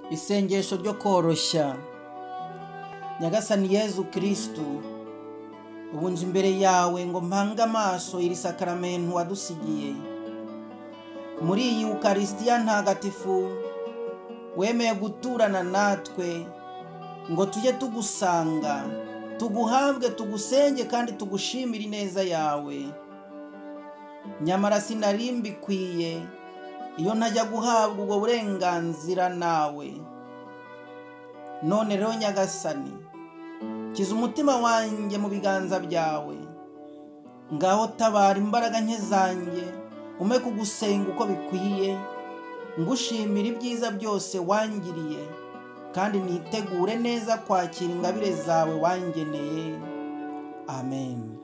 isengesho ryo koroshya nyagasani yezu kirisitu ubu nje imbere yawe ngo mpange amaso iri sakaramentu wadusigiye muri iyi ukarisitiya ntagatifu wemeye guturana natwe ngo tujye tugusanga tuguhabwe tugusenge kandi tugushimire ineza yawe nyamara sinari mbikwiye iyo ntajya guhabwa ubwo burenganzira nawe none rero nyagasani kiza umutima wanjye mu biganza byawe ngaho tabara imbaraga nke zanjye ume kugusenga uko bikwiye ngushimira ibyiza byose wangiriye kandi nitegure neza kwakira ingabire zawe wangeneye amen